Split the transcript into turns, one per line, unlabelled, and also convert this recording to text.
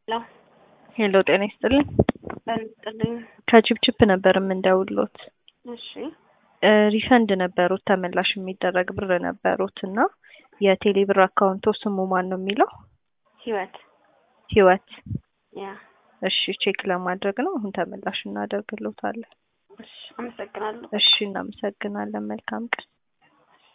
ሄሎ
ሄሎ ጤና ይስጥልኝ።
በንጥልኝ
ከቺፕቺፕ ነበር የምንደውሎት።
እሺ
እ ሪፈንድ ነበሩት ተመላሽ የሚደረግ ብር ነበሩት እና የቴሌ ብር አካውንቶ ስሙ ማን ነው የሚለው?
ህይወት
ህይወት።
ያ
እሺ ቼክ ለማድረግ ነው። አሁን ተመላሽ እናደርግሎታለን።
እሺ አመሰግናለሁ።
እሺ እናመሰግናለን። መልካም ቀን